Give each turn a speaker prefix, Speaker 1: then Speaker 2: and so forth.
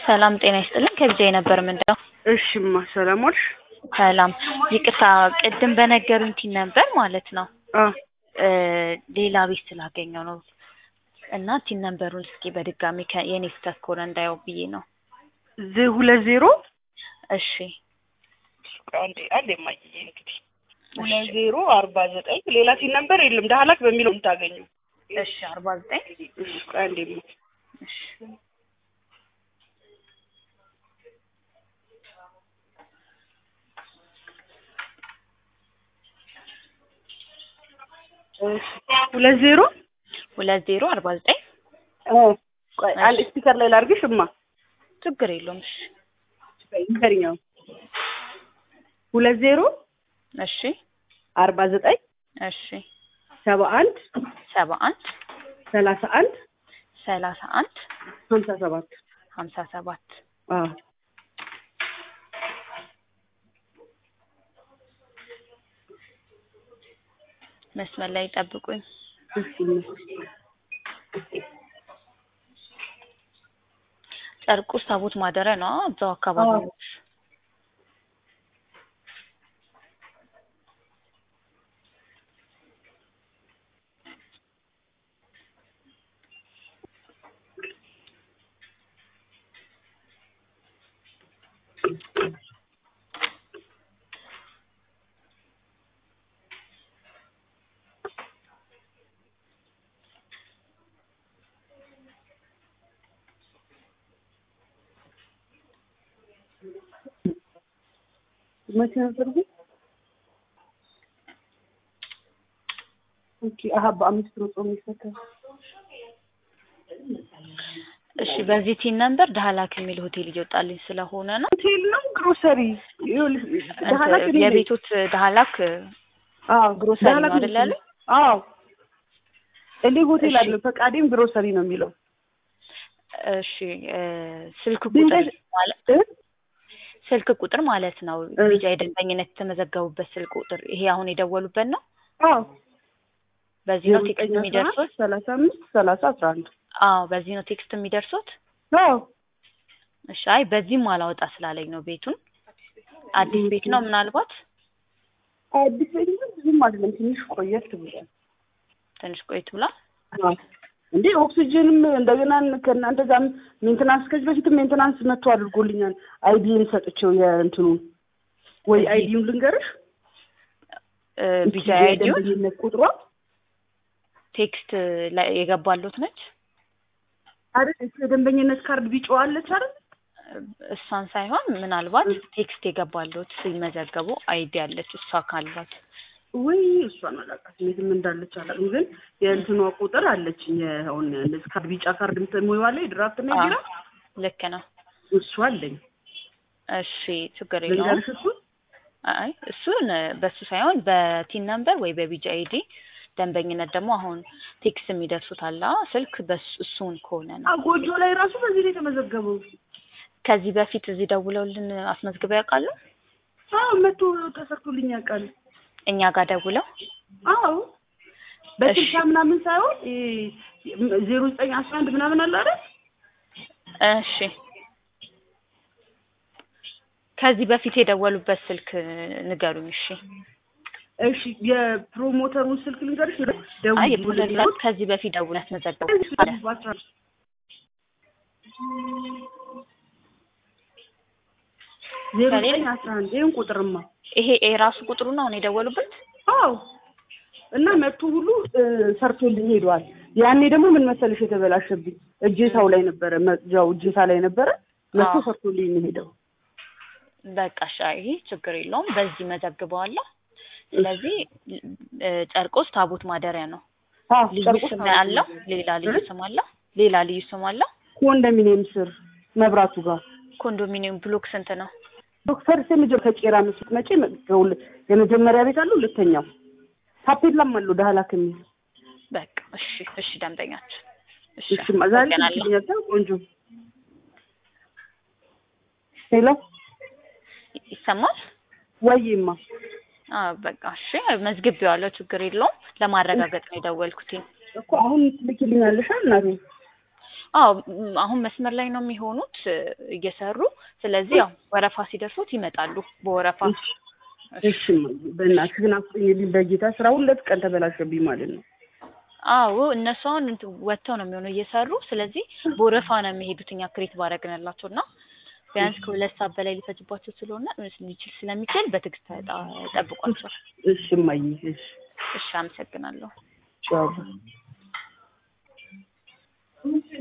Speaker 1: ሰላም ጤና ይስጥልን ከቢጃይ ነበር ምንድነው?
Speaker 2: እሺማ ሰላም ዋልሽ?
Speaker 1: ሰላም ይቅርታ ቅድም በነገሩኝ ቲን ነበር ማለት ነው
Speaker 2: አ
Speaker 1: እ ሌላ ቤት ስላገኘው ነው እና ቲን ነንበሩን እስኪ በድጋሚ ከ- የኔ ስህተት ከሆነ እንዳየው ብዬ ነው።
Speaker 2: ዜ ሁለት ዜሮ
Speaker 1: እሺ
Speaker 2: አንዴ አንዴ ማየ እንግዲህ ሁለት ዜሮ አርባ ዘጠኝ ሌላ ሲል ነበር የለም ዳህላክ በሚለው የምታገኘው
Speaker 1: እሺ አርባ ዘጠኝ
Speaker 2: እሺ ቆይ አንዴ ማ
Speaker 1: እሺ
Speaker 2: እሺ ሁለት ዜሮ
Speaker 1: ሁለት ዜሮ አርባ ዘጠኝ
Speaker 2: እ ቆይ አንድ ስፒከር ላይ ላድርግሽ እማ
Speaker 1: ችግር የለውም። እሺ
Speaker 2: ይከርኛው ሁለት ዜሮ
Speaker 1: እሺ
Speaker 2: አርባ ዘጠኝ
Speaker 1: እሺ
Speaker 2: ሰባ አንድ
Speaker 1: ሰባ አንድ
Speaker 2: ሰላሳ አንድ
Speaker 1: ሰላሳ አንድ
Speaker 2: ሀምሳ ሰባት
Speaker 1: ሀምሳ ሰባት
Speaker 2: አዎ
Speaker 1: መስመር ላይ ጠብቁኝ።
Speaker 2: እሺ እማ
Speaker 1: ጨርቁስ ታቦት ማደሪያ ነው እዛው አካባቢ
Speaker 2: አዎ።
Speaker 1: ነው።
Speaker 2: መቼ ነበር ግን? ኦኬ አሀ በአምስት ነው ጾም የሚፈታው።
Speaker 1: እሺ በዚህ ቲን ነንበር ዳህላክ የሚል ሆቴል እየወጣልኝ ስለሆነ ነው።
Speaker 2: ሆቴል ነው ግሮሰሪ? ይኸውልሽ ዳህላክ
Speaker 1: እንትን
Speaker 2: እኔ ነኝ።
Speaker 1: የቤቶት ዳህላክ
Speaker 2: አዎ
Speaker 1: ግሮሰሪ ነው
Speaker 2: ዳህላክ
Speaker 1: አይደል
Speaker 2: ነኝ።
Speaker 1: ያለው?
Speaker 2: አዎ እኔ ሆቴል
Speaker 1: እሺ።
Speaker 2: አለ ፈቃዴም ግሮሰሪ ነው የሚለው።
Speaker 1: እሺ እ ስልክ ቁጥር
Speaker 2: ድንገት
Speaker 1: ማለት
Speaker 2: እ?
Speaker 1: ስልክ ቁጥር ማለት ነው።
Speaker 2: እ።
Speaker 1: ቢጃ የደንበኝነት የተመዘገቡበት ስልክ ቁጥር ይሄ አሁን የደወሉበት ነው።
Speaker 2: አዎ
Speaker 1: በዚህ ነው ቴክስት የሚደርሱት?
Speaker 2: ሰላሳ አምስት ሰላሳ አስራ አንድ
Speaker 1: አዎ በዚህ ነው ቴክስት የሚደርሱት።
Speaker 2: አዎ
Speaker 1: እሺ አይ በዚህም አላወጣ ስላለኝ ነው ቤቱን። አዲስ ቤት ነው ምናልባት
Speaker 2: አዲስ ቤት ግን ብዙም አይደለም ትንሽ ቆየት ብሏል።
Speaker 1: ትንሽ ቆይት ብሏል።
Speaker 2: አዎ እንዴ ኦክሲጅንም እንደገና ከእናንተ ጋርም ሜንቴናንስ ከዚህ በፊትም ሜንቴናንስ መጥቶ አድርጎልኛል። አይዲን ሰጥቼው የእንትኑን ወይ
Speaker 1: እዚህ-
Speaker 2: አይዲውን ልንገርሽ
Speaker 1: እ ቢጃ
Speaker 2: እቺ
Speaker 1: አይዲው
Speaker 2: የደንበኝነት ቁጥሯ
Speaker 1: ቴክስት ላይ የገባሉት ነች።
Speaker 2: አይደል እቺ የደንበኝነት ካርድ ቢጫዋ አለች አይደል
Speaker 1: እሷን ሳይሆን ምናልባት ቴክስት የገባሉት ሲመዘገቡ አይዲ አለች እሷ ካሏት
Speaker 2: ወይ እሷን አላውቃትም የትም እንዳለች አላውቅም። ግን የእንትኗ ቁጥር አለችኝ አሁን እንደዚህ ካርድ ቢጫ ካርድ ምትሞይዋለ የድራፍት ነው ቢራ
Speaker 1: ልክ ነው።
Speaker 2: እሱ አለኝ
Speaker 1: እሺ ችግር የለውም።
Speaker 2: ልንገርሽ እሱ
Speaker 1: አይ እሱን በሱ ሳይሆን በቲን ነምበር ወይ በቢጂ አይዲ ደንበኝነት ደግሞ አሁን ቴክስት የሚደርሱት አለ ስልክ በሱ እሱን ከሆነ ነው።
Speaker 2: ጎጆ ላይ ራሱ በዚህ ላይ የተመዘገበው
Speaker 1: ከዚህ በፊት እዚህ ደውለውልን አስመዝግበው ያውቃሉ?
Speaker 2: አዎ መቶ ተሰርቶልኝ ያውቃል።
Speaker 1: እኛ ጋር ደውለው
Speaker 2: አዎ በስልሳ
Speaker 1: እሺ።
Speaker 2: ምናምን ሳይሆን ዜሮ ዘጠኝ አስራ አንድ ምናምን አለ አይደል?
Speaker 1: እሺ ከዚህ በፊት የደወሉበት ስልክ ንገሩኝ። እሺ
Speaker 2: እሺ የፕሮሞተሩን ስልክ ልንገርሽ።
Speaker 1: አይ
Speaker 2: ደውዪ
Speaker 1: የፕሮጀክት ከዚህ በፊት ደውል ያስመዘገቡ አለ።
Speaker 2: በአስራ ዜሮ ዘጠኝ አስራ አንድ ይህን ቁጥርማ
Speaker 1: ይሄ የራሱ ቁጥሩ ነው አሁን የደወሉበት።
Speaker 2: አዎ እና መቶ ሁሉ እ፣ ሰርቶልኝ ሄደዋል። ያኔ ደግሞ ምን መሰለሽ የተበላሸብኝ እጀታው ላይ ነበረ፣ መቅጃው እጀታ ላይ ነበረ። መቶ
Speaker 1: አዎ።
Speaker 2: ሰርቶልኝ ነው ሄደው።
Speaker 1: በቃ እሺ፣ ይሄ ችግር የለውም። በዚህ መዘግበዋለሁ። ስለዚህ እ፣ ጨርቆስ ታቦት ማደሪያ ነው።
Speaker 2: አዎ
Speaker 1: ልዩ
Speaker 2: ጨርቆስ
Speaker 1: ስም
Speaker 2: ታቦት
Speaker 1: አለው።
Speaker 2: ማደሪያ።
Speaker 1: ሌላ ልዩ
Speaker 2: እ?
Speaker 1: ስም አለው። ሌላ ልዩ ስም አለው።
Speaker 2: ኮንዶሚኒየም ስር መብራቱ ጋር
Speaker 1: ኮንዶሚኒየም ብሎክ ስንት ነው?
Speaker 2: ዶክተር ስምጀ ከቄራ ምስት መጪ የመጀመሪያ ቤት አለው፣ ሁለተኛው ታፔላም አለው ዳህላክ የሚል
Speaker 1: በቃ እሺ፣ እሺ ደንበኛችን እሺ፣
Speaker 2: እሺ ዛሬ
Speaker 1: አመሰግናለሁ።
Speaker 2: ትገኛለህ። ቆንጆ ሄሎ
Speaker 1: ይሰማል?
Speaker 2: ወይማ
Speaker 1: አዎ በቃ እሺ፣ መዝግቤዋለሁ። ችግር የለውም። ለማረጋገጥ ነው የደወልኩት።
Speaker 2: እኮ አሁን ትልኪልኛለሽ እናቴ።
Speaker 1: አዎ ም፣ አሁን መስመር ላይ ነው የሚሆኑት እ፣ እየሰሩ ስለዚህ ያው ወረፋ ሲደርሱት ይመጣሉ በወረፋ
Speaker 2: እሺ በእናትህ ግን አስጠኝልኝ በጌታ ስራ ሁለት ቀን ተበላሸብኝ ማለት ነው።
Speaker 1: አዎ እነሱ አሁን እንትን ወጥተው ነው የሚሆነው እየሰሩ ስለዚህ በወረፋ ነው የሚሄዱት እኛ ክሬት ባደረግንላቸው እና ቢያንስ ከሁለት ሰዓት በላይ ሊፈጅባቸው ስለሆነ ሊችል ስለሚችል በትዕግስት ተጣ- ጠብቋቸው
Speaker 2: እሺ እማዬ እሺ
Speaker 1: እሺ አመሰግናለሁ
Speaker 2: ቻው